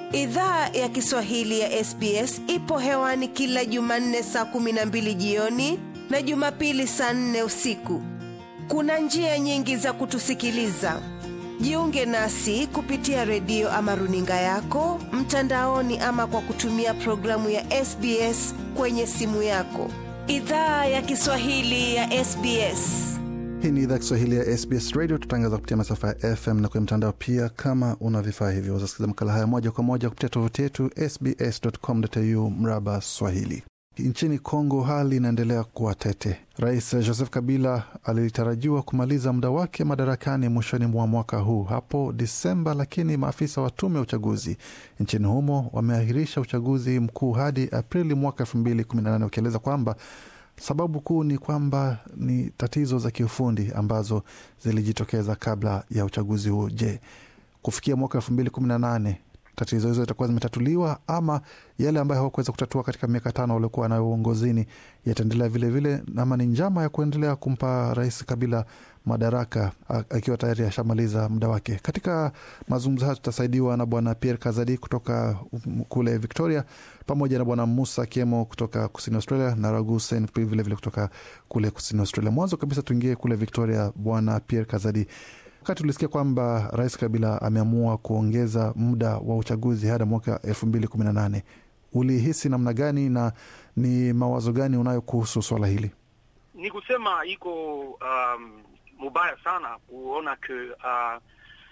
Idhaa ya Kiswahili ya SBS ipo hewani kila Jumanne saa kumi na mbili jioni na Jumapili saa nne usiku. Kuna njia nyingi za kutusikiliza. Jiunge nasi kupitia redio ama runinga yako mtandaoni, ama kwa kutumia programu ya SBS kwenye simu yako. Idhaa ya Kiswahili ya SBS. Hii ni idhaa Kiswahili ya SBS Radio. Tutangaza kupitia masafa ya FM na kwenye mtandao pia. Kama una vifaa hivyo, wazasikiza makala haya moja kwa moja kupitia tovuti yetu sbs.com.au mraba Swahili. Nchini Kongo hali inaendelea kuwa tete. Rais Joseph Kabila alitarajiwa kumaliza muda wake madarakani mwishoni mwa mwaka huu hapo Disemba, lakini maafisa wa tume ya uchaguzi nchini humo wameahirisha uchaguzi mkuu hadi Aprili mwaka elfu mbili kumi na nane wakieleza kwamba sababu kuu ni kwamba ni tatizo za kiufundi ambazo zilijitokeza kabla ya uchaguzi huo. Je, kufikia mwaka elfu mbili kumi na nane tatizo hizo zitakuwa zimetatuliwa ama yale ambayo hawakuweza kutatua katika miaka tano waliokuwa nayo uongozini yataendelea vilevile, ama ni njama ya kuendelea kumpa Rais Kabila madaraka akiwa tayari ashamaliza muda wake. Katika mazungumzo hayo tutasaidiwa na Bwana Pierre Kazadi kutoka kule Victoria, pamoja na Bwana Musa Kiemo kutoka kusini Australia na Ragu Sen vilevile kutoka kule kusini Australia. Mwanzo kabisa tuingie kule Victoria. Bwana Pierre Kazadi, wakati tulisikia kwamba Rais Kabila ameamua kuongeza muda wa uchaguzi hadi mwaka elfu mbili kumi na nane ulihisi namna gani na ni mawazo gani unayo kuhusu swala hili? Ni kusema iko um, mubaya sana kuona ke uh,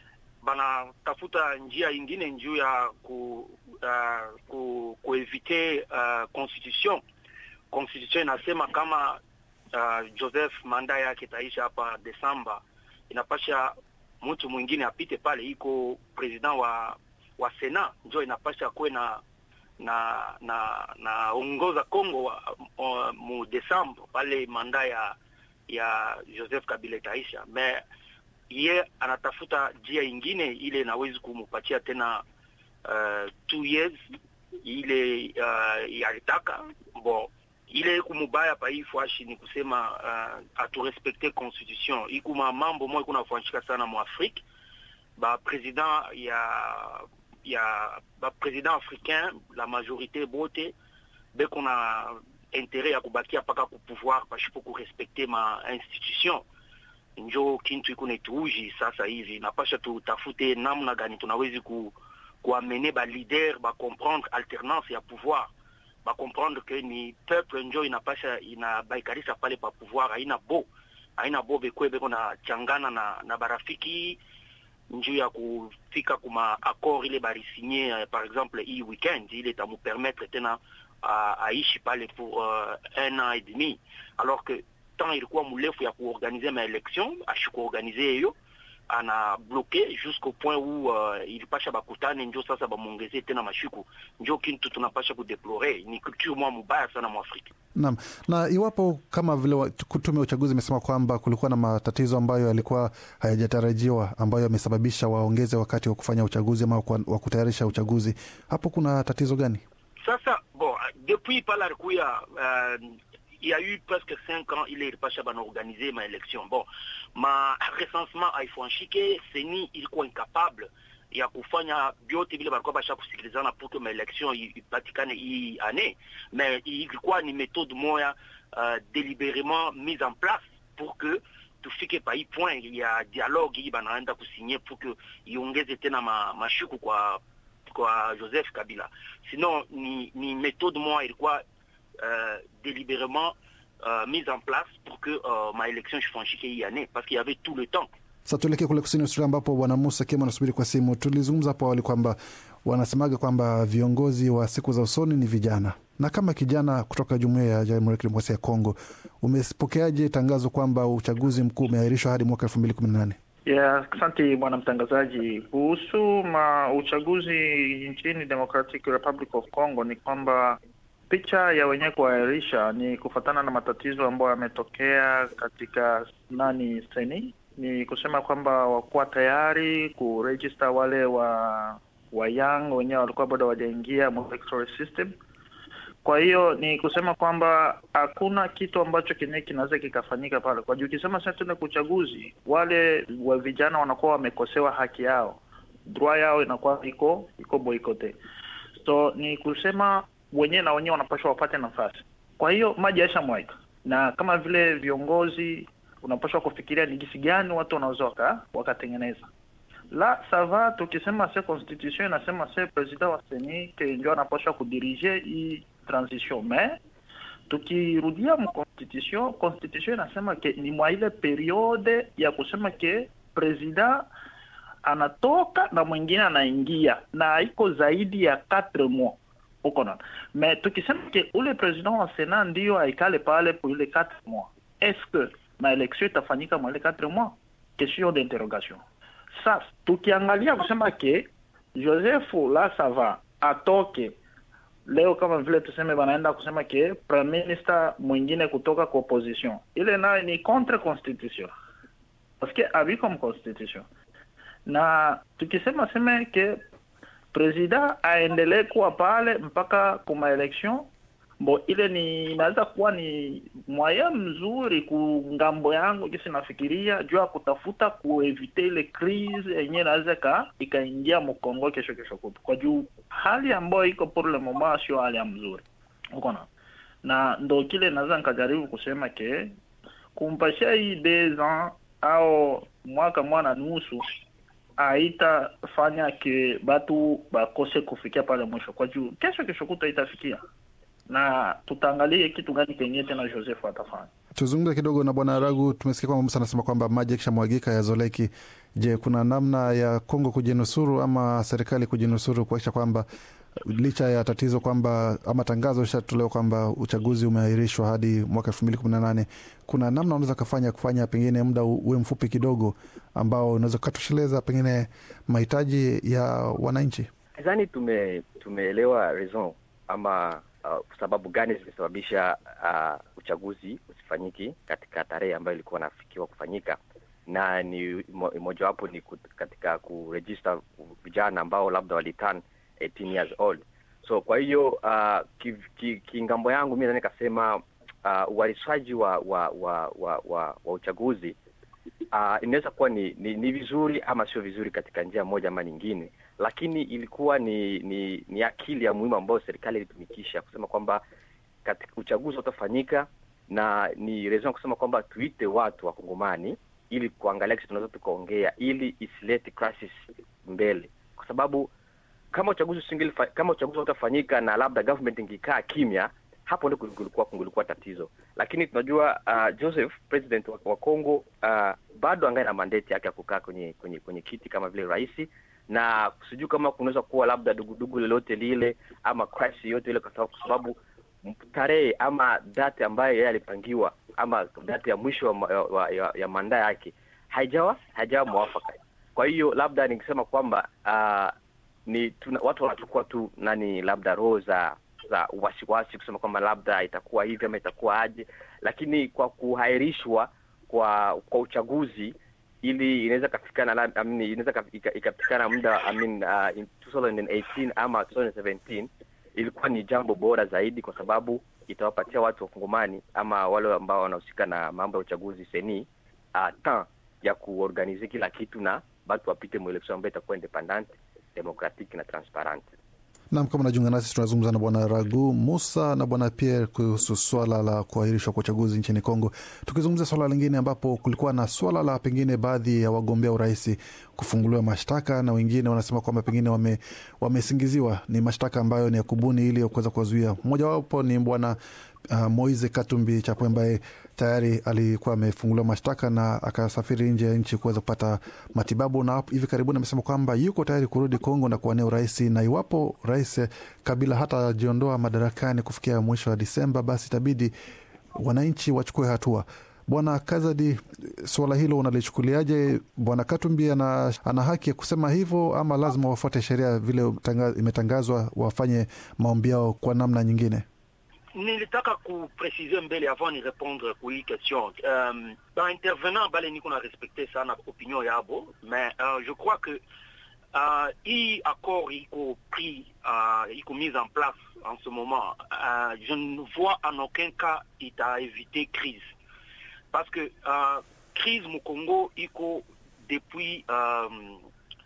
banatafuta njia ingine njuu ya ku, uh, ku, kuevite uh, constitution. Constitution inasema kama uh, Joseph manda yake itaisha hapa Desemba, inapasha mtu mwingine apite pale, iko president wa wa Sena njo inapasha kuwe na na na naongoza Congo uh, mu Desemba pale manda ya ya Joseph Kabila itaisha, me ye anatafuta njia ingine ile inawezi kumupatia tena uh, two years ile uh, yalitaka bo ile kumubaya pa hii fwashi ni kusema uh, aturespekte constitution ikuma mambo moja kunafanyika sana mu Afrique ba president ya ya ba president africain la majorité bote beko na interet ya kubakia paka ku pouvoir pashipo kurespekte ma institution njo kintu iko netuuji sasa hivi, napasha tutafute namna gani tunawezi ku kuamene ba leader ba comprendre alternance ya pouvoir ba comprendre que ni peuple njo inapasha inabaikarisa pale pa pouvoir, haina bo haina bo bekwe beko na changana na na barafiki njuu ya kufika kuma accord ile barisinye uh, par exemple hii weekend ile itamupermettre tena uh, aishi pale pour uh, un an et demi alors que temps ilikuwa mrefu ya kuorganize maelection ashikuorganize hiyo ana bloke jusqu'au point où uh, ilipasha bakutane njo sasa bamwongezee tena mashiku njo kintu tunapasha kudeplore ni culture mwa mubaya sana mwafrika naam na iwapo kama vile tume ya uchaguzi imesema kwamba kulikuwa na matatizo ambayo yalikuwa hayajatarajiwa ambayo yamesababisha waongeze wakati wa kufanya uchaguzi ama wa kutayarisha uchaguzi hapo kuna tatizo gani sasa bon depuis pala alikuya uh, il y a eu presque cinq ans ile ilipasha banaorganize ma election bon ma recensement haifwanshike seni ilikuwa incapable ya kufanya vyote vile balikuwa basha kusikilizana pour que maelection ipatikane hii ane mais ilikuwa ni méthode moya uh, délibérément mise en place pour que tufike pa hii point ya dialogue hii banaenda kusinye pour que iongeze tena ma, mashuku kwa kwa Joseph Kabila sinon ni, ni méthode moya ilikuwa euh, délibérément euh, mise en place pour que euh, ma élection ifanyike hii année parce qu'il y avait tout le temps. Sasa tuelekee kule kusini Australia ambapo bwana Musa Kema anasubiri kwa simu. Tulizungumza hapo awali kwamba wanasemaga kwamba viongozi wa siku za usoni ni vijana, na kama kijana kutoka jumuiya ya Jamhuri ya Kidemokrasia ya Kongo, umepokeaje tangazo kwamba uchaguzi mkuu umeahirishwa hadi mwaka elfu mbili kumi na nane? Yeah, asante bwana mtangazaji. Kuhusu ma uchaguzi nchini Democratic Republic of Congo ni kwamba picha ya wenyewe kuahirisha ni kufuatana na matatizo ambayo yametokea katika nani seni, ni kusema kwamba wakuwa tayari kurejista wale wa wa young wenyewe walikuwa bado hawajaingia electoral system. Kwa hiyo ni kusema kwamba hakuna kitu ambacho kenyewe kinaweza kikafanyika pale, kwa juu ukisema sasa tuende kwa uchaguzi, wale wa vijana wanakuwa wamekosewa haki yao droit yao inakuwa iko iko boikote. So ni kusema wenyewe na wenyewe wanapaswa wapate nafasi. Kwa hiyo maji yaisha mwaika, na kama vile viongozi unapaswa kufikiria ni jinsi gani watu wanaweza waka, wakatengeneza la sava. Tukisema se constitution inasema se president wa seni ke ndio anapaswa kudirige hii transition mais tukirudia mu constitution constitution inasema ke ni mwa ile periode ya kusema ke president anatoka na mwingine anaingia na iko zaidi ya 4 mois uko na mais tukisema ke ule president wa sena ndio aikale pale pour ile 4 mois est-ce que maelection itafanyika mwa ile 4 mois question d'interrogation sasa tukiangalia kusema ke Joseph la sava atoke leo kama vile tuseme wanaenda kusema ke prime minister mwingine kutoka kwa opposition, ile nayo ni contre constitution parce que abiko constitution. Na tukisema seme ke president aendelee kuwa pale mpaka kuma election bo, ile ni inaweza kuwa ni mwaya mzuri ku ngambo yangu kisi nafikiria juu ya kutafuta kuevite ile crise yenyewe inaweza ka ikaingia mkongo kesho kesho kutu, kwa juu hali ambayo iko pour le moment sio hali ya mzuri uko na na ndo kile naweza nikajaribu kusema ke kumpashia hii deux ans au mwaka mwana nusu haitafanya ke batu bakose kufikia pale mwisho, kwa juu kesho kesho kutu haitafikia na tutaangalie kitu gani kenyewe tena Joseph atafanya. Tuzungumze kidogo na Bwana Ragu. Tumesikia kwamba Musa anasema kwamba maji yakishamwagika yazoleki. Je, kuna namna ya Kongo kujinusuru ama serikali kujinusuru kuakisha kwamba licha ya tatizo kwamba ama tangazo lishatolewa kwamba uchaguzi umeahirishwa hadi mwaka elfu mbili kumi na nane kuna namna unaweza kafanya kufanya pengine muda uwe mfupi kidogo ambao unaweza ukatosheleza pengine mahitaji ya wananchi? Nadhani tume tumeelewa raison ama uh, sababu gani zimesababisha uh, uchaguzi usifanyiki katika tarehe ambayo ilikuwa nafikiwa kufanyika, na ni mojawapo ni katika kurejista vijana ambao labda waliturn 18 years old. So kwa hiyo uh, kingambo ki, ki yangu mi naweza nikasema uh, uharishaji wa wa, wa, wa, wa wa uchaguzi uh, inaweza kuwa ni, ni ni vizuri ama sio vizuri katika njia moja ama nyingine, lakini ilikuwa ni ni, ni akili ya muhimu ambayo serikali ilitumikisha kusema kwamba katika uchaguzi utafanyika, na ni reason kusema kwamba tuite watu wa Kongomani ili kuangalia kisi tunaweza tukaongea, ili isilete crisis mbele, kwa sababu kama uchaguzi usingili kama uchaguzi utafanyika na labda government ingikaa kimya, hapo ndio kulikuwa kulikuwa tatizo. Lakini tunajua uh, Joseph president wa, wa Congo uh, bado angae na mandate yake ya kukaa kwenye kwenye kwenye kiti kama vile rais, na sijui kama kunaweza kuwa labda dugudugu lolote lile ama crisis yote ile, kwa sababu tarehe ama date ambayo yeye alipangiwa ama date ya mwisho wa, wa, ya, ya manda yake haijawa haijawa mwafaka. Kwa hiyo labda ningesema kwamba uh, ni tuna, watu wanachukua tu nani labda roho za za wasiwasi kusema kwamba labda itakuwa hivi ama itakuwa aje, lakini kwa kuhairishwa kwa kwa uchaguzi ili inaweza kafikana I mean, inaweza ikafikana muda I mean, uh, in 2018 ama 2017 ilikuwa ni jambo bora zaidi, kwa sababu itawapatia watu wa Kongomani ama wale ambao wanahusika na mambo ya uchaguzi seni uh, temps ya kuorganize kila kitu na batu wapite mwelekeo ambayo itakuwa independent democratic na transparent. Nam, kama unajiunga nasi, tunazungumza na Bwana Ragu Musa na Bwana Pierre kuhusu swala la kuahirishwa kwa uchaguzi nchini Kongo, tukizungumzia swala lingine ambapo kulikuwa na swala la pengine baadhi ya wagombea urais kufunguliwa mashtaka na wengine wanasema kwamba pengine wame, wamesingiziwa ni mashtaka ambayo ni ya kubuni ili kuweza kuwazuia. Mmojawapo ni Bwana uh, Moise Katumbi Chapwe ambaye tayari alikuwa amefunguliwa mashtaka na akasafiri nje ya nchi kuweza kupata matibabu, na hivi karibuni amesema kwamba yuko tayari kurudi Kongo na kuwania urais, na iwapo Rais Kabila hata ajiondoa madarakani kufikia mwisho wa Disemba, basi itabidi wananchi wachukue hatua. Bwana Kazadi, suala hilo unalichukuliaje? Bwana Katumbi ana, ana haki ya kusema hivyo ama lazima wafuate sheria vile imetangazwa, wafanye maombi yao kwa namna nyingine? nilitaka kupresize mbele avant ni répondre ku hii question um, ba intervenant bale niko na respecte sana opinion yabo mais uh, je crois que uh, hii accord iko pris uh, iko mise en place en ce moment uh, je ne vois en aucun cas ita éviter crise parce que uh, crise mu Congo iko depuis um,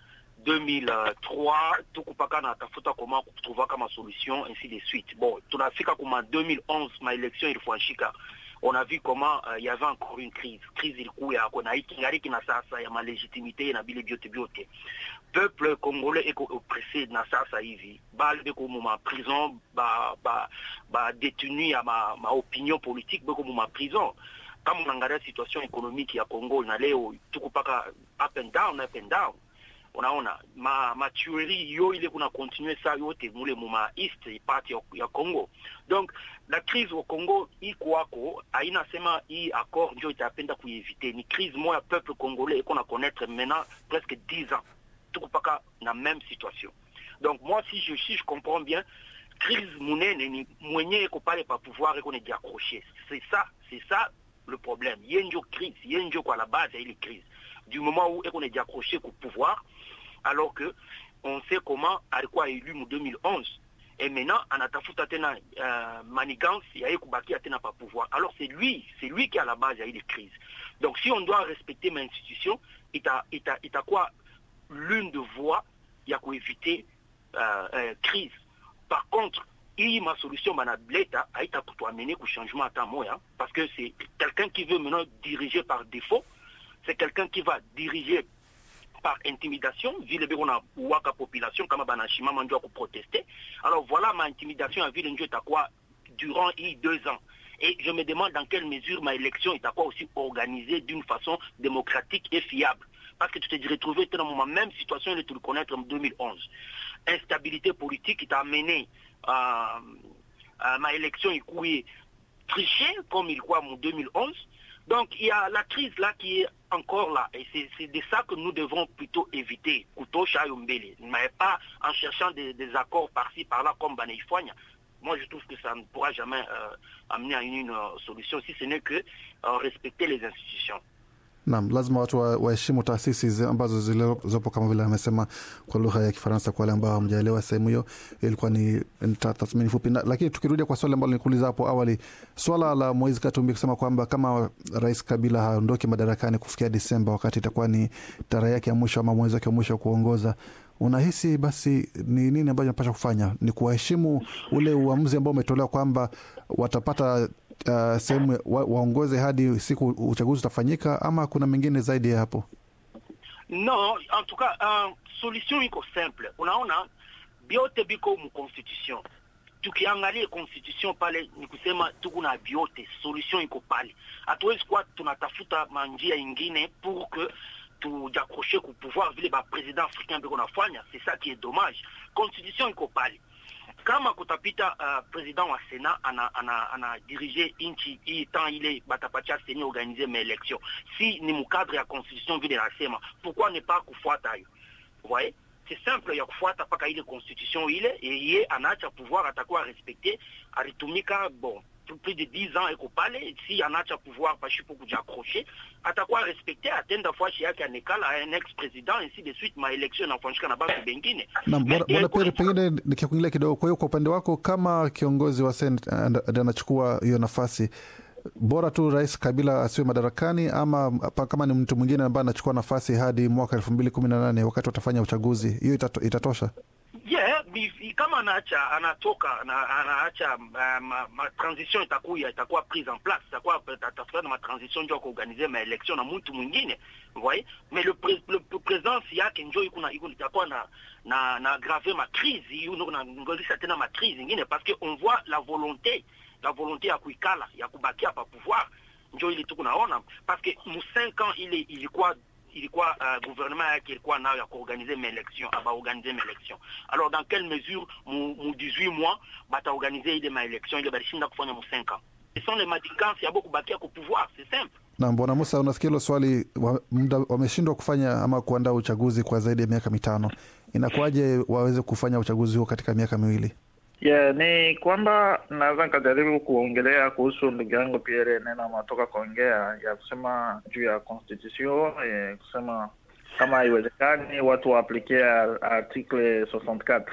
2003 tukupaka na tafuta koma kutrouva kama solution ainsi de suite bon tunafika kuma 2011 maelection ilifanyika on a vu comment il uh, y avait encore une crise crise ilikuya kona ikingariki na sasa ya malégitimité na bile biote biote peuple congolais eko oppressé na sasa hivi bale beko muma prison ba ba ba détenu ya ma, ma opinion politique beko muma prison kama unaangalia situation économique ya Congo na leo tuko paka up and down up and down unaona ma matuerie yo ile kuna continue sa yote mule muma east part ya, ya Congo donc la crise au Congo iko wako haina sema hii accord ndio itapenda kuieviter ni crise moya peuple congolais iko na connaître maintenant presque 10 ans tuko paka na même situation donc moi si je si je comprends bien crise munene ni mwenye iko pale pa pouvoir iko ne diaccrocher c'est ça c'est ça le problème ye ndio crise ye ndio kwa la base ya ile crise du moment où eko ne diaccroché au pouvoir alors que on sait comment alikuwa élu mu 2011 et maintenant anatafuta tena uh, manigance ya kubakia tena pa pouvoir alors c'est lui c'est lui qui est à la base ya ile crise donc si on doit respecter ma institution ita ita itakuwa l'une de voies ya kuéviter uh, uh, crise par contre hii masolution banaleta haita kutuamene ku changement hata moya parce que c'est quelqu'un qui veut maintenant diriger par défaut c'est quelqu'un qui va diriger par intimidation vile beko na waka population kama banashimama ndio kuprotester alors voilà ma intimidation ya vile ndio itakuwa durant hii deux ans et je me demande dans quelle mesure ma élection itakuwa aussi organisée d'une façon démocratique et fiable parce que tu t'es retrouvé dans la même situation que tu le connaître en 2011 instabilité politique qui t'a amené à, à ma élection ikuye triché comme il croit en 2011 donc il y a la crise là qui est encore là et c'est de ça que nous devons plutôt éviter kutosha yombele mais pas en cherchant des, des accords par-ci par-là comme Baneifwanya moi je trouve que ça ne pourra jamais euh, amener à une, une solution si ce n'est que euh, respecter les institutions Naam, lazima watu waheshimu wa taasisi ambazo zilizopo kama vile amesema kwa lugha ya Kifaransa. Kwa wale ambao hamjaelewa sehemu hiyo, ilikuwa ni tathmini fupi na, lakini tukirudia kwa swali ambalo nilikuuliza hapo awali, swala la Moise Katumbi kusema kwamba kama Rais Kabila haondoki madarakani kufikia Disemba, wakati itakuwa ni tarehe yake ya mwisho ama mwezi wake wa mwisho wa kuongoza, unahisi basi ni nini ambacho napasha kufanya? Ni kuwaheshimu ule uamuzi ambao umetolewa kwamba watapata uh, sehemu wa, waongoze hadi siku uchaguzi utafanyika ama kuna mengine zaidi ya hapo? Non, en tout cas uh, solution iko simple. Unaona biote biko mu constitution. Tukiangalia constitution pale ni kusema tuko na biote, solution iko pale. Hatuwezi kuwa tunatafuta manjia ingine pour que tujakroshe ku pouvoir vile ba president africain biko nafanya. C'est ça qui est dommage. Constitution iko pale kama kutapita uh, president wa Sena ana, ana, ana dirige nchi hii temps ile batapatia seni organiser maelection si ni mukadre ya constitution vile nasema pourquoi ne pas kufuata hayo voyez c'est simple ya kufuata mpaka ile constitution ile ye anaacha pouvoir atakuwa respecte alitumika bon plus de 10 ans eko pale si anaacha pouvoir pashipo kuja accroche atakuwa respecte atenda fashi yake anekala un ex president ainsi de suite maelection inafanyika na batu bengine bwana pere pengine nikikuingilia kidogo kwa hiyo kwa upande wako kama kiongozi wa senate anachukua hiyo nafasi bora tu rais kabila asiwe madarakani ama kama ni mtu mwingine ambaye anachukua nafasi hadi mwaka elfu mbili kumi na nane wakati watafanya uchaguzi hiyo itato, itatosha yeah, kama anaacha anatoka na anaacha uh, ma, ma transition itakuya itakuwa prise en place itakuwa atafuta na ma transition ndio kuorganize ma election na mtu mwingine voyez mais le, pre, le, le présence yake njo iko na iko itakuwa na na na aggraver ma crise hiyo na ngolisa tena ma crise nyingine parce que on voit la volonté la volonté ya kuikala ya kubakia pa pouvoir njo ile tuko naona parce que mu 5 ans ile ilikuwa ilikuwa uh, gouvernement yake ilikuwa nayo ya kuorganize maelection abaorganize maelection alors dans quelle mesure mu, mu 18 mois bataorganize ile maelection ile balishinda kufanya mu 5 ans ce sont les madikansi yabo kubakia ku pouvoir c'est simple na bwana Musa, unasikia hilo swali, wameshindwa kufanya ama kuandaa uchaguzi kwa zaidi ya miaka mitano, inakuwaje waweze kufanya uchaguzi huo katika miaka miwili? Yeah, ni kwamba naweza nikajaribu kuongelea kuhusu ndugu yangu Pierre neno ametoka kuongea ya kusema juu ya constitution eh, kusema kama haiwezekani watu waaplikie article 64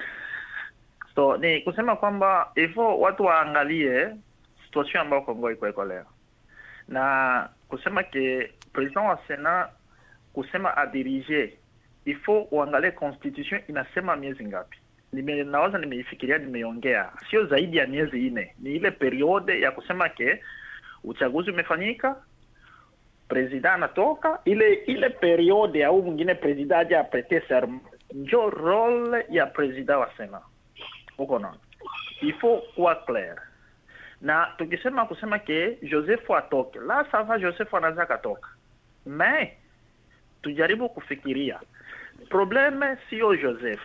so ni kusema kwamba ifo watu waangalie situation ambayo Kongo iko iko leo na kusema ke president wa Sena kusema adirige ifo uangalie constitution inasema miezi ngapi nime nawaza nimeifikiria nimeiongea sio zaidi ya miezi nne ni ile periode ya kusema ke uchaguzi umefanyika president anatoka ile ile periode au mwingine president aje aprete serment njo role ya president wa sena uko naona il faut kuwa clair na tukisema kusema ke joseph atoke la sava joseph anaweza akatoka mais tujaribu kufikiria probleme sio joseph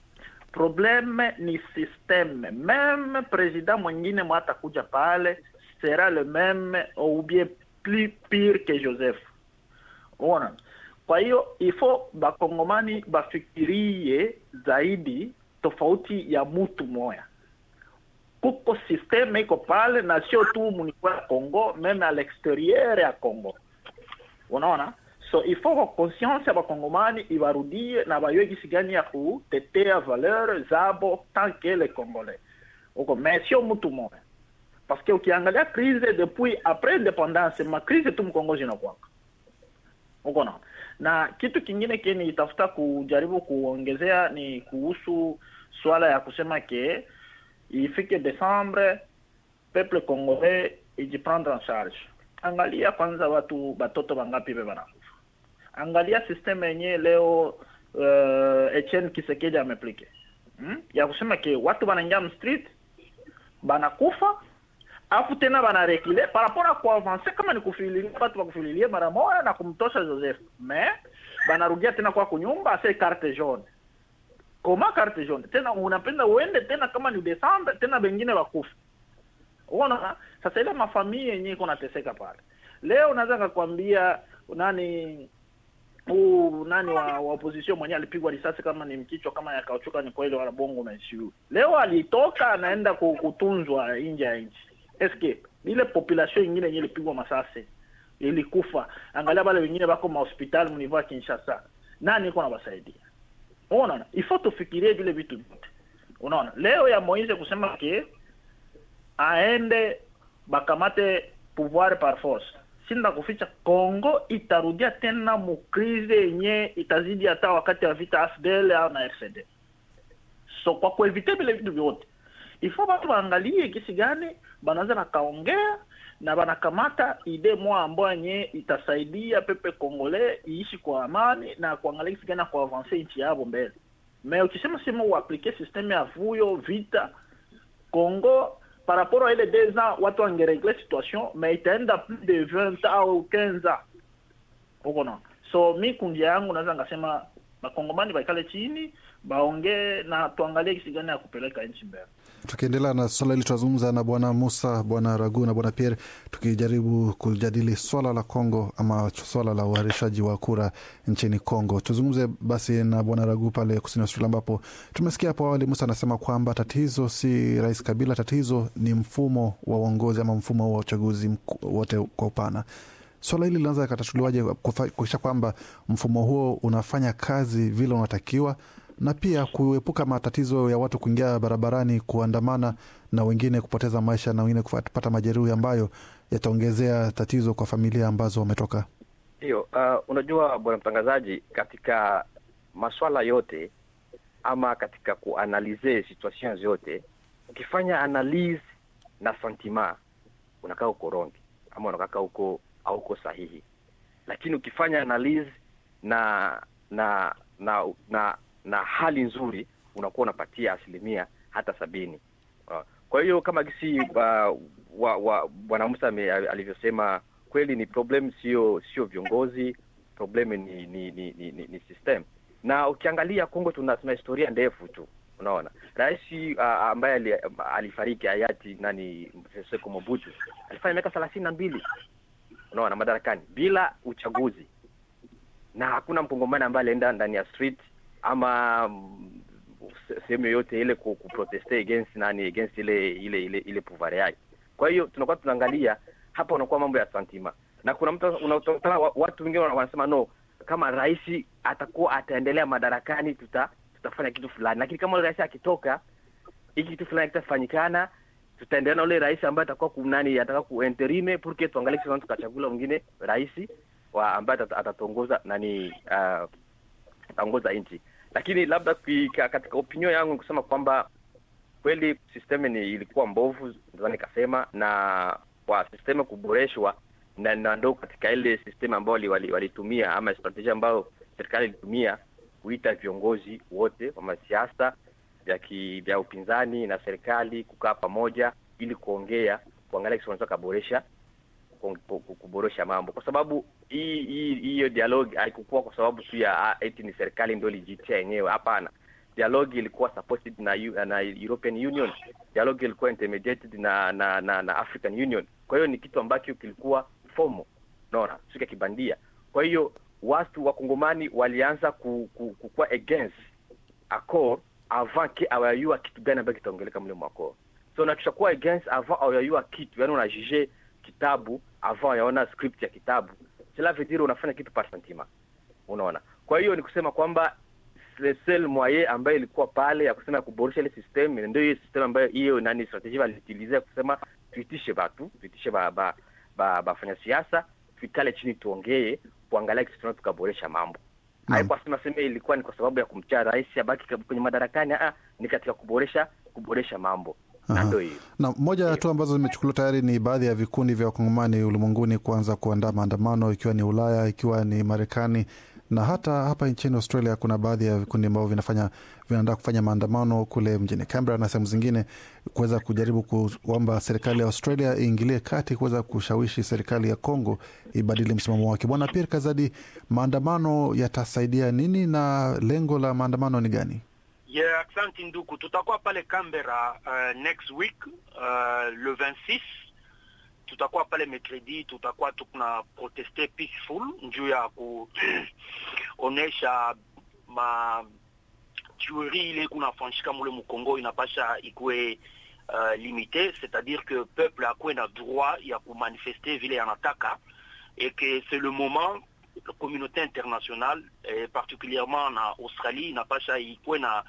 probleme ni systeme meme president mwingine mwatakuja pale sera le meme ou bien plus pire que joseph uona kwa hiyo ifo bakongomani bafikirie zaidi tofauti ya mutu moya kuko systeme iko pale na sio tu munikuwa ya congo meme a l'exterieur ya congo unaona so il faut que conscience ya bakongomani ibarudie na bayue gisi gani ya kutetea valeur zabo tant que le congolais uko mais sio mutu moya parce que ukiangalia crise depuis après independance ma crise tu mkongo zinakwaka uko na na kitu kingine ke nitafuta kujaribu kuongezea ni kuhusu swala ya kusema ke ifike Desembre peuple congolais ijiprendre en charge. Angalia kwanza watu batoto bangapi be banakufa, angalia systeme yenye leo uh, Etienne Kisekedi ameplike hmm? ya kusema ke watu banaingia mstreet banakufa afu tena banarekile par rapport a kuavanse kama ni kufililia batu bakufililie mara moja na kumtosha Joseph mais banarudia tena kwa kunyumba ase carte jaune koma carte jaune tena unapenda uende tena kama ni Desembre tena bengine wakufa unaona sasa ile mafamii yenye iko nateseka pale leo unaweza kakwambia nani huu nani wa, wa opposition mwenyewe alipigwa risasi kama ni mkichwa kama ya kauchuka ni kweli wala bongo na ICU leo alitoka anaenda ku- kutunzwa nje ya nchi eske ile population ingine yenye ilipigwa masasi ilikufa angalia wale wengine bako mahospitali mnivo ya Kinshasa nani iko nabasaidia unaona ifo tufikirie vile vitu vyote unaona leo ya Moise kusema ke aende bakamate pouvoir par force sinda kuficha Kongo itarudia tena mukrize yenye itazidi hata wakati wa vita AFDL au na RCD so kwa kuevite vile vitu vyote ifo batu baangalie kisi gani banaweza nakaongea na banakamata ide mwa ambayo yenye itasaidia pepe kongole iishi kwa amani na kuangalia kisi gani ya kuavanse nchi yabo mbele me ukisema sema uaplike systeme ya vuyo vita Congo par rapport à ile deux ans watu wangeregle situation mais itaenda plus de 20 au 15 ans uko na so mi kundi yangu naweza ngasema bakongomani baikale chini baongee na tuangalie kisi gani ya kupeleka nchi mbele tukiendelea na swala hili tunazungumza na bwana musa bwana ragu na bwana pierre tukijaribu kujadili swala la congo ama swala la uharishaji wa kura nchini congo tuzungumze basi na bwana ragu pale kusini australia ambapo tumesikia hapo awali musa anasema kwamba tatizo si rais kabila tatizo ni mfumo wa uongozi ama mfumo wa uchaguzi mku- wote kwa upana swala hili linaweza ikatatuliwaje kufa- kuhakikisha kwamba mfumo huo unafanya kazi vile unatakiwa na pia kuepuka matatizo ya watu kuingia barabarani kuandamana na wengine kupoteza maisha na wengine kupata majeruhi ambayo yataongezea tatizo kwa familia ambazo wametoka Ndiyo, uh, unajua bwana mtangazaji, katika maswala yote ama katika kuanalize situations yote, ukifanya analyse na sentiment unakaa uko wrong ama unakaa uko hauko sahihi, lakini ukifanya analyse na na na na, na hali nzuri unakuwa unapatia asilimia hata sabini. Uh, kwa hiyo kama gisi uh, wa, wa, bwana Musa ame- alivyosema kweli ni problem sio sio viongozi problem ni ni ni, ni, ni, ni system na ukiangalia Kongo tuna, tuna historia ndefu tu unaona rais uh, ambaye ali, alifariki hayati nani Seko Mobutu alifanya miaka thelathini na mbili unaona madarakani bila uchaguzi na hakuna mkongomani ambaye alienda ndani ya street ama mm, se- sehemu yoyote ile ku, kuproteste against nani against ile ile ile ile pouvoir yake kwa hiyo tunakuwa tunaangalia hapa unakuwa mambo ya santima na kuna mtu unakutana wa- watu wengine wana- wanasema no kama rais atakuwa ataendelea madarakani tuta tutafanya kitu fulani lakini kama ule rais akitoka hiki kitu fulani kitafanyikana tutaendelea na ule rais ambaye atakuwa kunani ataka kuenterime porque tuangalie kisi tukachagula mwingine rais wa ambaye atata- atatuongoza nani uh, ataongoza nchi. Lakini labda kuika, katika opinion yangu kusema kwamba kweli system ni ilikuwa mbovu, ndio nikasema, na kwa system kuboreshwa na, na ndo katika ile system ambayo walitumia wali, ama strategia ambayo serikali ilitumia kuita viongozi wote wa masiasa vya vya upinzani na serikali kukaa pamoja ili kuongea kuangalia kisi wanaweza kaboresha kuboresha mambo, kwa sababu hii hii hiyo dialogue haikukuwa kwa sababu tu ya eti ni serikali ndio ilijitia yenyewe. Hapana, dialogue ilikuwa supported na na European Union, dialogue ilikuwa intermediated na na, na na African Union. Kwa hiyo ni kitu ambacho kilikuwa fomo, unaona, sio kibandia. Kwa hiyo watu wa Kongomani walianza ku, ku, kukuwa against accord avant ke awayua kitu gani ambayo kitaongeleka mle mwako so na tushakuwa against avant awayua kitu yani unajije kitabu avant yaona script ya kitabu cela veut dire unafanya kitu par sentiment unaona kwa hiyo ni kusema kwamba le seul moyen ambayo ilikuwa pale ya kusema kuboresha ile system ndio hiyo system ambayo hiyo nani strategie waliutilize kusema tuitishe batu tuitishe ba ba ba bafanya siasa tuikale chini tuongee kuangalia kitu tunaweza tukaboresha mambo haikuwa sema sema ilikuwa ni kwa sababu ya kumcha rais abaki kwenye madarakani ah ni katika kuboresha kuboresha mambo na ndio hiyo na moja ya hatua ambazo zimechukuliwa tayari ni baadhi ya vikundi vya wakongomani ulimwenguni kuanza kuandaa maandamano ikiwa ni ulaya ikiwa ni marekani na hata hapa nchini australia kuna baadhi ya vikundi ambavyo vinafanya vinaandaa kufanya maandamano kule mjini canberra na sehemu zingine kuweza kujaribu kuomba serikali ya australia iingilie kati kuweza kushawishi serikali ya congo ibadili msimamo wake bwana pierre kazadi maandamano yatasaidia nini na lengo la maandamano ni gani Yeah, asante nduku, tutakuwa pale Canberra uh, next week uh, le 26 tutakuwa pale mercredi, tutakuwa tukuna proteste peaceful juu ya kuonesha ma tuerie ile kunafanyika mule mukongo inapasha ikuwe uh, limite, c'est-à-dire que peuple akuwe na droit ya kumanifeste vile yanataka et que c'est le moment la communauté internationale et particulièrement na Australie inapasha ikuwe na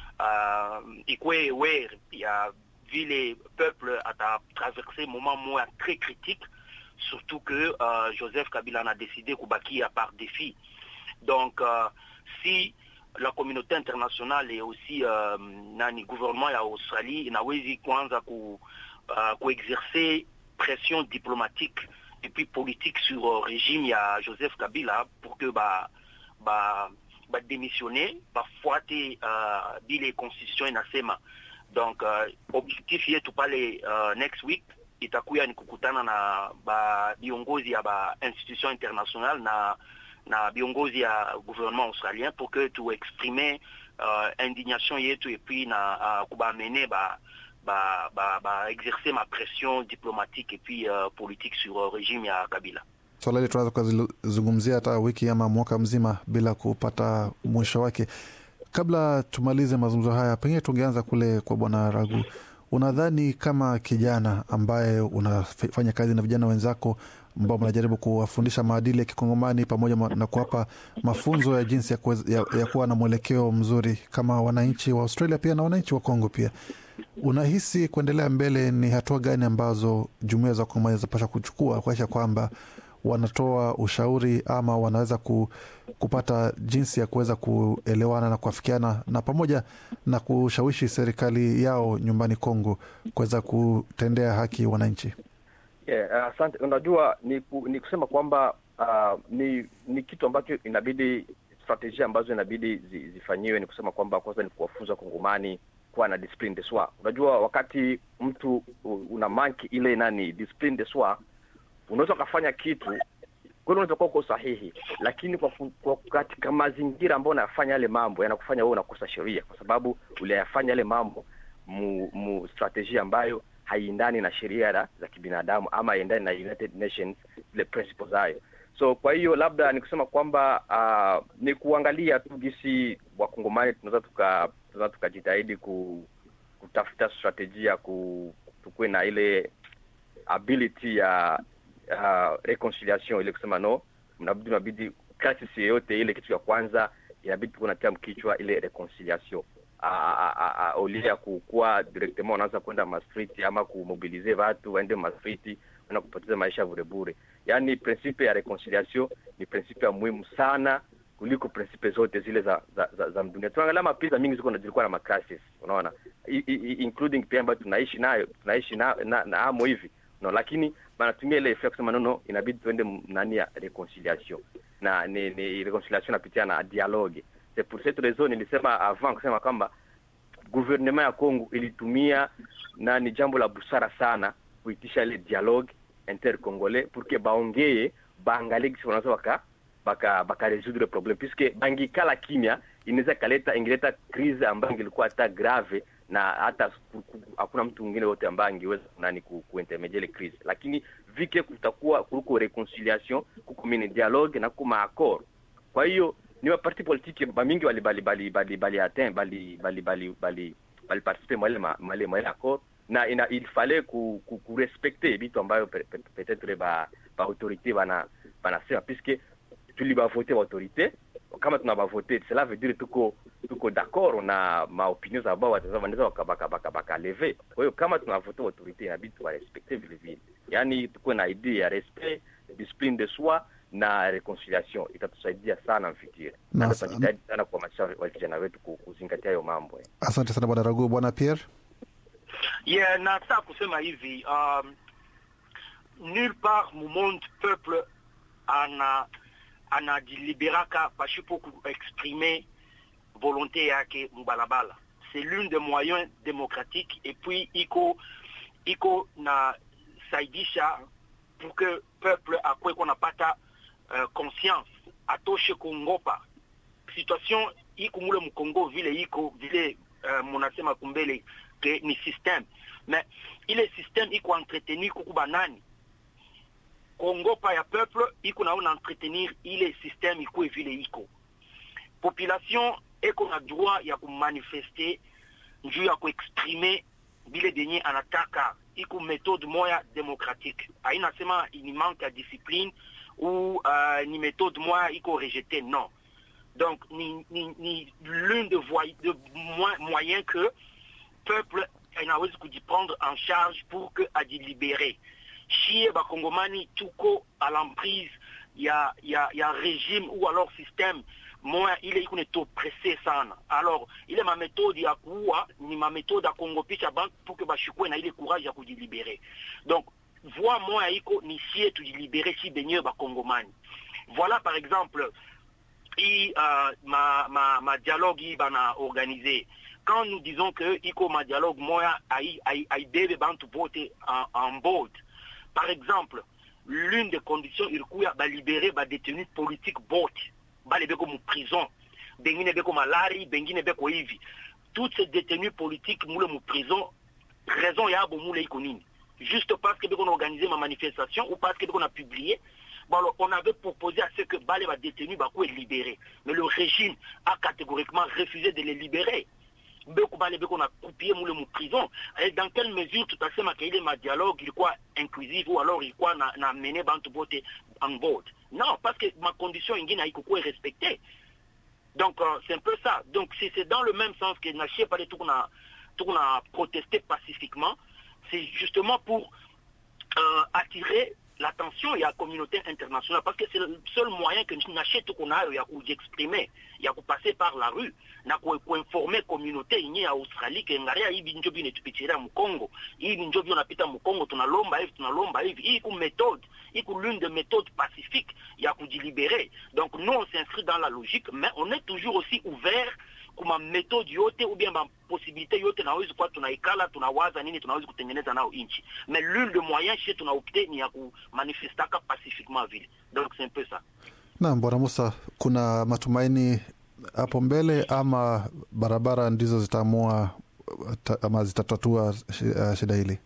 uh, ikuwe aware ya vile peuple atatraverse moment moya très critique surtout que uh, Joseph Kabila a décidé kubakia par défi donc uh, si la communauté internationale et aussi uh, nani gouvernement ya Australie inawezi kuanza ku, uh, kuexercer pression diplomatique et puis politique sur le régime il y a Joseph Kabila pour que bah bah bah démissionner bafuate uh, bile constitution inasema donc uh, objectif yetu pale uh, next week itakuya ni kukutana na ba viongozi ya ba institution internationale na na viongozi ya gouvernement australien pour que tu exprimer uh, indignation yetu et puis na uh, kubamene ba ba, ba, ba exercer ma pression diplomatique et puis uh, politique sur uh, régime ya Kabila. Swala hili tunaweza kuzungumzia hata wiki ama mwaka mzima bila kupata mwisho wake. Kabla tumalize mazungumzo haya, pengine tungeanza kule kwa Bwana Ragu. Unadhani kama kijana ambaye unafanya kazi na vijana wenzako ambao mnajaribu kuwafundisha maadili ya kikongomani pamoja na kuwapa mafunzo ya jinsi ya, kuweza, ya, ya kuwa na mwelekeo mzuri kama wananchi wa Australia pia na wananchi wa Kongo pia unahisi kuendelea mbele ni hatua gani ambazo jumuia za Kongomani zinapasha kuchukua kuakisha kwamba wanatoa ushauri ama wanaweza ku, kupata jinsi ya kuweza kuelewana na kuafikiana na pamoja na kushawishi serikali yao nyumbani Kongo kuweza kutendea haki wananchi? Yeah, asante. Uh, unajua ni, ku, ni kusema kwamba uh, ni ni kitu ambacho inabidi strategia ambazo inabidi zi, zifanyiwe ni kusema kwamba kwanza ni kuwafunza Kongomani kuwa na discipline de soi. Unajua, wakati mtu una manki ile nani discipline de soi, unaweza ukafanya kitu kweli, unaweza kuwa uko sahihi, lakini kwa, kwa katika mazingira ambayo unayafanya yale mambo yanakufanya wewe unakosa sheria, kwa sababu uliyafanya yale mambo mu, mu strategia ambayo haiendani na sheria za kibinadamu ama haiendani na United Nations zile principles hayo. So kwa hiyo labda ni kusema kwamba uh, ni kuangalia tu gisi wakongomani tunaweza tuka tunaweza tukajitahidi ku, kutafuta strategia ku tukuwe na ile ability ya uh, reconciliation ile kusema no, mnabidi mnabidi crisis yoyote ile, kitu ya kwanza inabidi tukuwe natia mkichwa ile reconciliation olia ya kukuwa directement wanaanza kwenda mastriti ama kumobilize watu waende mastriti na kupoteza maisha burebure. Yaani prinsipe ya reconciliation ni prinsipe ya muhimu sana kuliko principe zote zile za za, za, za dunia. Tuangalia mapisa mingi ziko na zilikuwa na macrisis, unaona I, I, including pia ambayo tunaishi nayo tunaishi na, na, na amo hivi no, lakini banatumia ile effect kusema nono, inabidi tuende nani ya reconciliation na ni, ni reconciliation napitia na dialogue. C'est pour cette raison nilisema avant kusema kwamba gouvernement ya Congo ilitumia na ni jambo la busara sana kuitisha ile dialogue intercongolais pour que baongee baangalie kisi wanaweza waka baka baka résoudre problème puisque bangikala kimya inaweza kaleta ingeleta crise ambayo ingilikuwa hata grave na hata hakuna mtu mwingine wote ambaye angeweza nani ku, kuintermediate ile crise, lakini vike kutakuwa kuliko reconciliation kuko mini dialogue na kuma accord. Kwa hiyo ni wa parti politique bamingi bali bali bali bali bali atteint bali bali bali bali bali participer mwale mwale mwale accord na ina, il fallait ku, ku, ku respecter vitu ambayo peut-être ba ba autorité bana banasema puisque tulibavote ba autorité kama tunabavote cela veut dire tuko tuko d'accord na maopinion za ambao wanaweza waka baka baka baka leve. Kwa hiyo kama tunavote autorité inabidi tuwarespecte vile vile, yaani tukuwe na idea ya respect, discipline de soi na reconciliation, itatusaidia sana mfikiri na tutajitahidi sana kuhamasisha wa vijana wetu kuzingatia hayo mambo. Asante sana bwana Ragu. Bwana Pierre yeah, nataka kusema hivi um, nulle part mu monde peuple ana anajiliberaka pasipo kuexprimer volonté yake mubalabala. C'est l'une des moyens démocratiques et puis iko iko na saidisha pour que peuple akwe konapata uh, conscience atoshe kuongopa situation iko mule mkongo vile iko vile uh, munasema kumbele ke ni système mais ile système iko entretenu kuku banani kuongopa ya peuple iko naona entretenir ile système ikuwe vile iko population eko na droit ya kumanifeste njuu ya kuexprime bile denye anataka iko méthode moya démocratique aina sema ni manque ya discipline ou uh, ni méthode moya iko rejeté non donc ni, ni, ni l'une de, de moyens que peuple inawezi kujiprendre en charge pour que ajilibere shie bakongomani tuko à l'emprise ya, ya, ya régime ou alors système moya ile iko netopresse sana alors ile maméthode ya kuua ni maméthode ya kuongopisha bantu pour que bashikwe na ile courage ya kujilibere donc voie moya iko ni sie tujilibere si benyewe bakongomani voilà par exemple i uh, ma, ma, ma dialogue i bana organisé quand nous disons que iko ma dialogue moya aibebe bantu bote en, en board par exemple l'une des conditions ilikuya balibere badétenu politique bote bale beko mu prison bengine beko malari bengine beko hivi toutes ces détenus politiques mule mu prison raison yabo mule iko nini juste parce que beko na organisé ma manifestation ou parce que beko na publié bon alors on avait proposé à ce que bale ba détenus bakuwe libérés mais le régime a catégoriquement refusé de les libérer beko bale beko na coupé mule mu prison et dans quelle mesure tutasema ke ile ma dialogue ilikuwa inclusive ou alors ilikuwa na, na mené bantu bote en board non parce que ma condition ingine haikukuwa respectée donc euh, c'est un peu ça donc c'est dans le même sens que na chie pale tukuna tukuna protester pacifiquement c'est justement pour euh, attirer l'attention ya communauté internationale parce que c'est le seul moyen que nashe tuko nayo ya kujiexprimer ya kupasser par la rue na kuinformer communauté yenye ya Australie ke ngaria hivi njo bine tupitiria mkongo hivi njo bino napita mkongo tunalomba hivi tunalomba hivi hii ku méthode hii ku l'une des méthodes pacifiques ya kujilibérer donc nous on s'inscrit dans la logique mais on est toujours aussi ouvert kuma méthode yote ou bien possibilité yote nawezi kuwa tunaikala tunawaza nini tunawezi kutengeneza nao inchi mais l'une de moyens chez tunaopte ni ya kumanifestaka pacifiquement vile donc c'est un peu ça naam bwana musa kuna matumaini hapo mbele ama barabara ndizo zitaamua ama zitatatua shida hili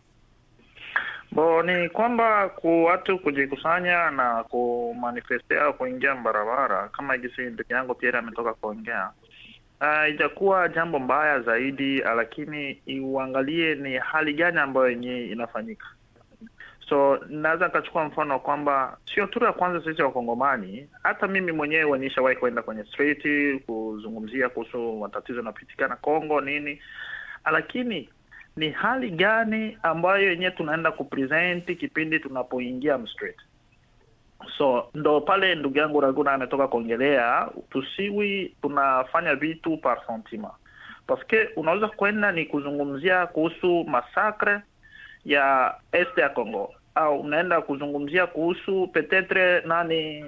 bo ni kwamba ku watu kujikusanya na kumanifestea kuingia barabara kama jinsi ndugu yangu Pierre ametoka kuongea haijakuwa uh, jambo mbaya zaidi, lakini uangalie ni hali gani ambayo yenyewe inafanyika. So naweza nikachukua mfano kwamba sio tu ya kwanza sisi Wakongomani, hata mimi mwenyewe nishawahi kwenda kwenye street kuzungumzia kuhusu matatizo yanapitikana Kongo nini, lakini ni hali gani ambayo yenyewe tunaenda kupresent kipindi tunapoingia mstreet so ndo pale ndugu yangu Raguna ametoka kuongelea, tusiwi tunafanya vitu par sentiment, paske unaweza kwenda ni kuzungumzia kuhusu masakre ya este ya Congo au unaenda kuzungumzia kuhusu petetre nani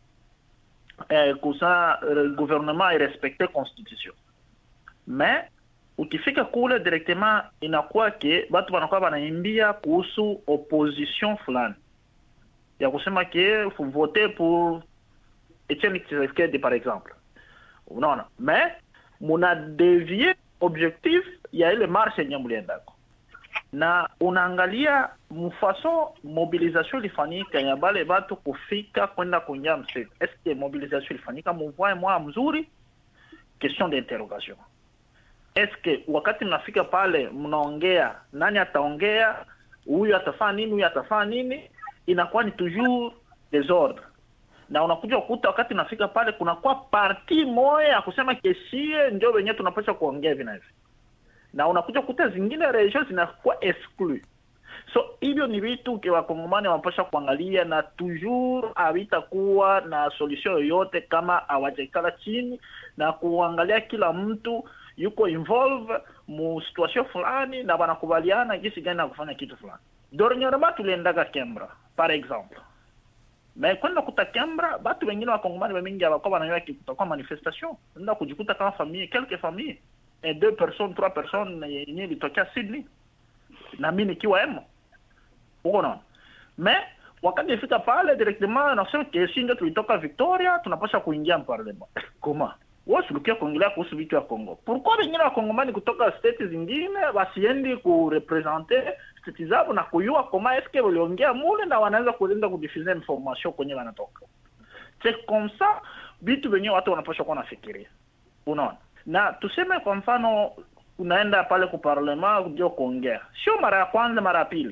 eh, kusa eh, gouvernement irespecte constitution mais ukifika kule directement inakuwa ke batu wanakuwa wanaimbia kuhusu opposition fulani ya kusema ke faut voter pour Etienne Tshisekedi par exemple unaona mais muna devie objectif ya ile marche yenye mliendako na unaangalia mfason mobilisation ilifanyika ya bale batu kufika kwenda kuingia msitu eske mobilisation ilifanyika muvwae mwa mzuri question d'interrogation eske wakati mnafika pale mnaongea nani ataongea huyu atafaa nini huyu atafaa nini inakuwa ni toujours desordre na unakuja kukuta wakati unafika pale kunakuwa parti moya ya kusema kesie ndio wenyewe tunapaswa kuongea hivi na hivi na unakuja kukuta zingine region zinakuwa exclu so hivyo ni vitu ke wakongomani wanapasha kuangalia na toujours havitakuwa na solution yoyote kama hawajaikala chini na kuangalia kila mtu yuko involve mu situation fulani na wanakubaliana jinsi gani ya kufanya kitu fulani dernièrement tuliendaga Kembra par exemple mais kwenda kuta Kembra batu wengine wakongomani wamingi hawakuwa wanajua kutakuwa manifestation nenda kujikuta kama famille quelques familles et deux personnes trois personnes yenye ilitokea Sydney na mimi nikiwa emo uko naona mais wakati ifika pale directement nasema kesi ndio tulitoka Victoria tunapasha kuingia mparlema koma wewe sulukia kuongelea kuhusu vitu ya Kongo pourquoi wengine wakongomani kutoka state zingine wasiendi kurepresente state zao na kuyua koma eske waliongea mule na wanaweza kuenda kudifuser information kwenye wanatoka c'est comme ça vitu wenyewe watu wanapaswa kuwa nafikiria unaona na tuseme kwa mfano unaenda pale ku parlement ndio kuongea sio mara ya kwanza mara ya pili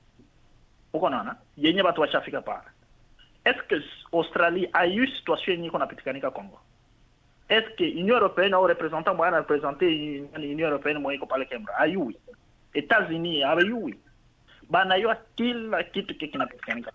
uko naona yenye watu washafika pale est-ce que Australie ayu situation yenye iko napitikanika Congo est-ce que Union européenne au représentant moyen na représenter Union européenne moyen iko pale Kembra ayui États-Unis abayui banayua kila kitu kile kinapitikanika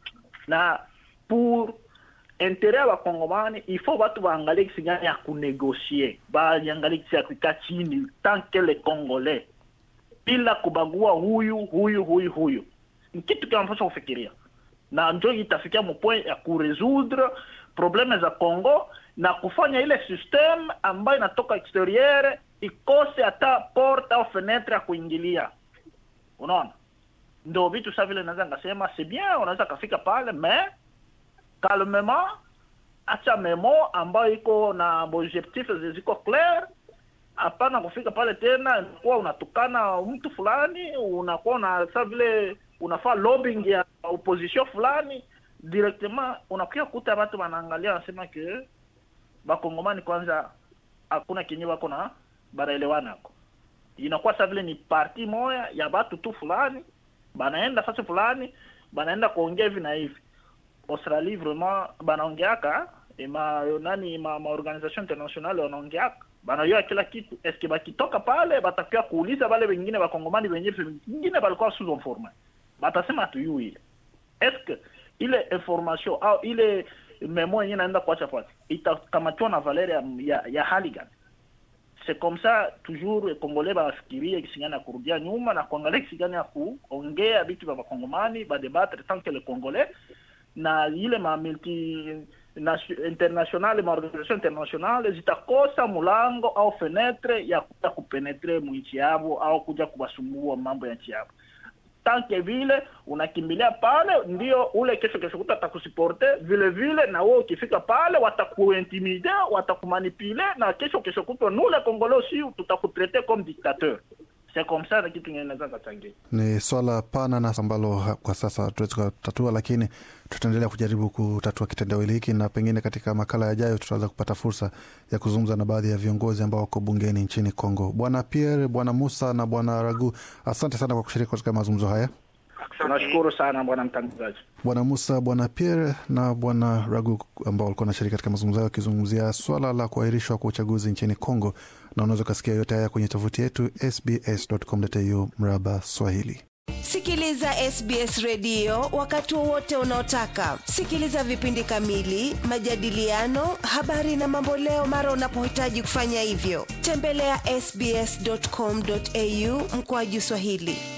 na pour intérêt ya wakongomani il faut watu waangalie kisi gani ya kunegosie baangalie kisi ya kukaa chini tant que les congolais bila kubagua huyu huyu huyu huyu ni kitu kinapaswa kufikiria na njo itafikia mpoint ya kuresoudre probleme za Congo na kufanya ile system ambayo inatoka exterieur ikose hata porte au fenetre ya kuingilia unaona ndo vitu sa vile naweza ngasema c'est bien unaweza kafika pale mais calmement acha memo ambayo iko na objectif ziko clair hapana kufika pale tena kuwa unatukana mtu fulani unakuwa na sa vile unafaa lobbying ya opposition fulani directement unakuya kuta watu wanaangalia wanasema ke bakongomani kwanza hakuna kenye wako na banaelewana ako inakuwa sa vile ni parti moya ya batu tu fulani banaenda fasi fulani banaenda kuongea hivi na hivi Australie vraiment banaongeaka ma nani ma, ma organisation internationale wanaongeaka banajua kila kitu eske bakitoka pale batakuwa kuuliza wale wengine wakongomani wenyewe wengine balikuwa sous informe batasema hatuyui ile eske ile information au ile memo yenyewe naenda kuacha pale itakamatiwa na valeur ya, ya, ya hali gani c'est comme ça toujours congolais bafikirie kisi gani ya kurudia nyuma na kuangalia kisi gani ya kuongea vitu vya wakongomani badebatre tant que le congolais na ile ma multi internationale maorganisation internationale zitakosa mulango au fenetre ya kuja kupenetre mwinchi yavo au kuja kuwasumbua mambo ya nchi yavo tanke vile unakimbilia pale ndio ule kesho kesho kuta atakusiporte vile vile na wewe ukifika pale watakuintimide watakumanipule na kesho kesho kutwa nule kongole aussi tutakutrete comme dictateur c'est comme ça na kitu inaweza kachangia ni swala pana na ambalo kwa sasa tuwezi kutatua lakini tutaendelea kujaribu kutatua kitendawili hiki na pengine katika makala yajayo tutaweza kupata fursa ya kuzungumza na baadhi ya viongozi ambao wako bungeni nchini congo bwana pierre bwana musa na bwana ragu asante sana kwa kushiriki katika mazungumzo haya tunashukuru sana bwana mtangazaji bwana musa bwana pierre na bwana ragu ambao walikuwa nashiriki katika mazungumzo hayo wakizungumzia swala la kuahirishwa kwa uchaguzi nchini congo na unaweza ukasikia yote haya kwenye tovuti yetu sbs.com.au mraba swahili Sikiliza SBS redio wakati wowote unaotaka. Sikiliza vipindi kamili, majadiliano, habari na mamboleo mara unapohitaji kufanya hivyo. Tembelea ya sbs.com.au mkoaju Swahili.